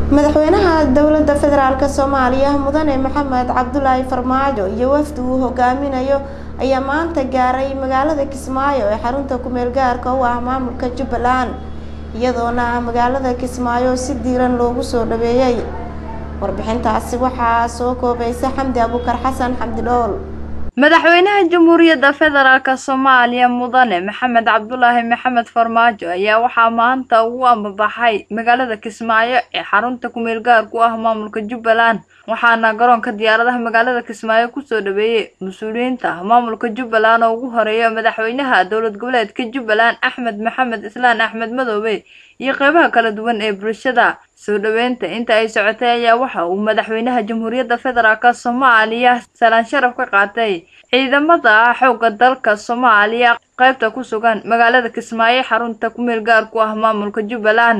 madaxweynaha dowladda federaalk soomaaliya mudane maxamed cabdulaahi farmaajo iyo wafdi uu hogaaminayo ayaa maanta gaaray magaalada kismaayo ee xarunta kumeel gaarka u ah maamulka jubbaland iyadoona magaalada kismaayo si diiran loogu soo dhaweeyey warbixintaasi waxaa soo koobaysa xamdi abuukar xasan xamdi dhool madaxweynaha jamhuuriyadda federaalk soomaaliya mudane maxamed cabdulaahi maxamed farmaajo ayaa waxaa maanta ugu ambabaxay magaalada kismaayo ee xarunta kumeel gaarku ah maamulka jubbaland waxaana garoonka diyaaradaha magaalada kismaayo kusoo dhaweeyey mas-uuliyiinta maamulka jubbaland oo ugu horeeya madaxweynaha dowlad goboleedka jubbaland axmed maxamed islaan axmed madoobe iyo qeybaha kala duwan ee bulshada soo dhaweynta inta ay socotay ayaa waxa uu madaxweynaha jamhuuriyadda federaalk soomaaliya salaan sharaf ka qaatay ciidamada xoogga dalka soomaaliya qeybta ku sugan magaalada kismaayo xarunta kumeel gaarku ah maamulka jubbaland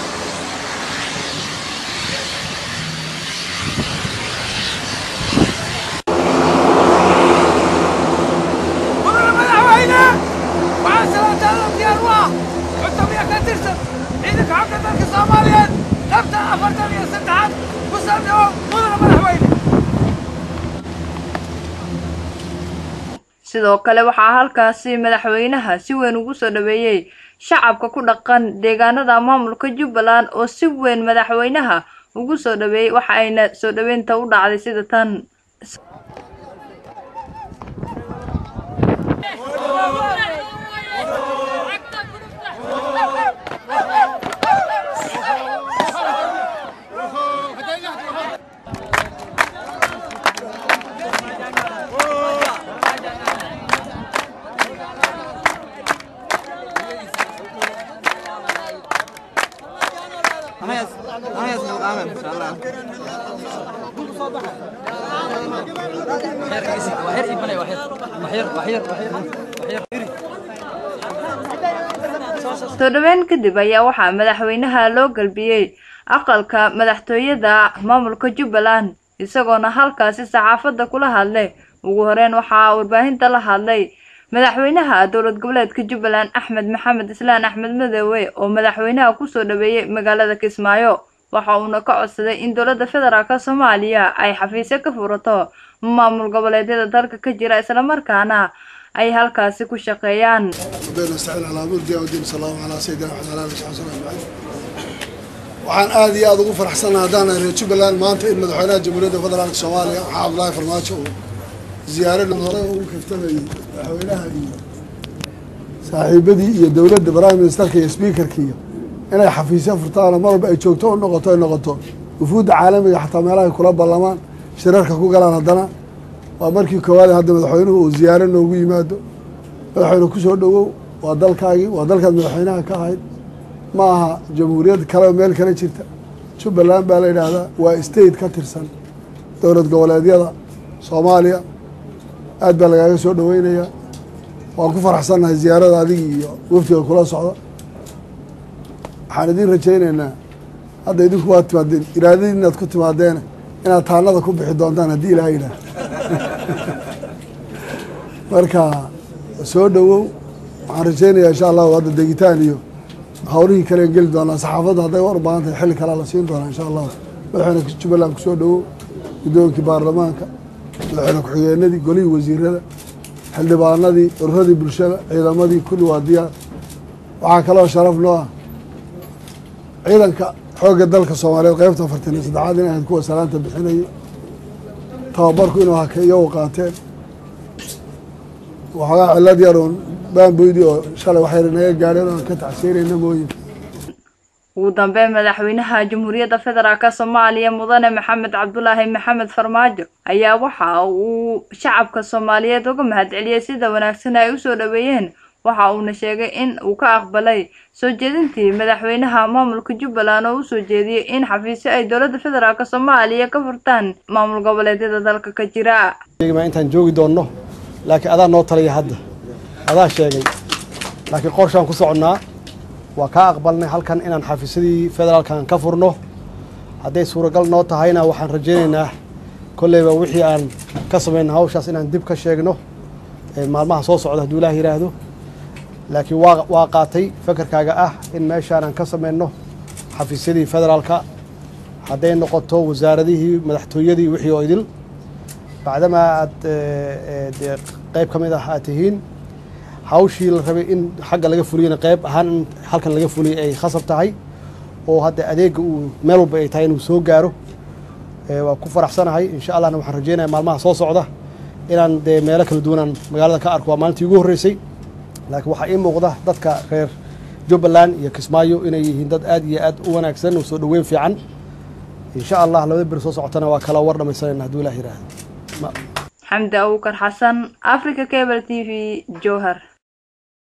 sidoo kale waxaa halkaasi madaxweynaha si weyn ugu soo dhaweeyey shacabka ku dhaqan deegaanada maamulka jubbaland oo si weyn madaxweynaha ugu soo dhaweeyey waxa ayna soo dhaweynta u dhacday sida tan soo dhaweyn kadib ayaa waxaa madaxweynaha loo galbiyey aqalka madaxtooyada maamulka jubbaland isagoona halkaasi saxaafadda kula hadlay ugu horeyn waxaa warbaahinta la hadlay madaxweynaha dowlad goboleedka jubbaland axmed maxamed islaan axmed madoobe oo madaxweynaha kusoo dhaweeyey magaalada kismaayo waxa uuna ka codsaday in dowladda federaalk soomaaliya ay xafiisyo ka furato maamul goboleedyada dalka ka jira islamarkaana ay halkaasi ku shaqeeyaan waxaan aada iyo aada ugu faraxsannaha haddaan reer jubbaland maanta in madaxweynaha jamhuuriyadda federaalk soomaaliya maxaa cabdulaahi farmaajo uu ziyaarad hore ugu kaftamayay madaxweynaha iyo saaxiibadii iyo dowladda prime ministerka iyo speakerka iyo inay xafiisyo furtaanoo mar walba ay joogto u noqoto ay noqoto wufuudda caalamiga xataa meelahay kula ballamaan shirarka ku galaan haddana waa markii koowaad hadda madaxweynuhu uu ziyaaro noogu yimaado madaxweyne kusoo dhowow waa dalkaagii waa dalkaad madaxweynaha ka ahayd ma aha jamhuuriyad kale oo meel kale jirta jubbaland baa la yidhaahdaa waa state ka tirsan dowlad goboleedyada soomaaliya aad baa lagaaga soo dhoweynayaa waan ku faraxsannahay ziyaarada adigii iyo waftiga kula socda waxaan idiin rajaynaynaa hadda idinku waad timaadeen iraadadii inaad ku timaadeene inaad taanada ku bixi doontaan haddii ilaha yidhaah marka soo dhowow waxaan rajaynayaa insha allahu hadda degitaan iyo hawlihii kale geli doonaa saxaafadda hadday war baahan tahay xilli kalea la siin doonaa insha allahu madaxweyne jubbaland kusoo dhowow guddoonkii baarlamaanka madaxweyne ku-xigeenadii golihii wasiirada xildhibaanadii ururadii bulshada ciidamadii kulli waa diyaar waxaa kaloo sharaf noo ah ciidanka xoogga dalka soomaaliyeed qeybta afartan iyo saddexaad in ahayd kuwa salaanta bixinayay tababarku inuu haka iyagu qaateen waxoogaa cilad yar uun baanboydii oo shalay waxayna naga gaadheen oon ka tacsiinayna mooyin ugu dambeyn madaxweynaha jamhuuriyadda federaalk soomaaliya mudane maxamed cabdulaahi maxamed farmaajo ayaa waxa uu shacabka soomaaliyeed uga mahadceliyey sida wanaagsan ay usoo dhaweeyeen waxa uuna sheegay in uu ka aqbalay soo jeedintii madaxweynaha maamulka jubbaland oo usoo jeediyey in xafiisyo ay dowladda federaalk soomaaliya ka furtaan maamul goboleedyada dalka ka jira intaan joogi doonno laakiin adaa noo taliya hadda adaa sheegay laakiin qorshaan ku soconnaa waa kaa aqbalnay halkan inaan xafiisyadii federaalkan ka furno hadday suuragal noo tahayna waxaan rajaynaynaa kolleyba wixii aan ka samayna hawshaas inaan dib ka sheegno maalmaha soo socda hadduu ilaah yidhaahdo laakiin waa waa qaatay fakarkaaga ah in meeshaan aan ka samayno xafiisyadii federaalka hadday noqoto wasaaradihii madaxtooyadii wixii oo idil bacdamaa aad dee qayb ka mid ah aad tihiin hawshii la rabay in xagga laga fuliyana qayb ahaan in halkan laga fuliyay ay khasab tahay oo hadda adeegga uu meel walba ay tahay inuu soo gaaro waa ku faraxsanahay insha allahna waxaan rajeynaya maalmaha soo socda inaan dee meelo kala duwanaan magaalada ka arko waa maalintii ugu horreysay laakiin waxaa ii muuqda dadka reer jubbaland iyo kismaayo inay yihiin dad aad iyo aad u wanaagsan oo soo dhoweyn fiican insha allah labada beri soo socotana waa kala war dhamaysanayna hadduu ilaah yidhaahdo xamdi abuukar xasan africa cable t v jowhar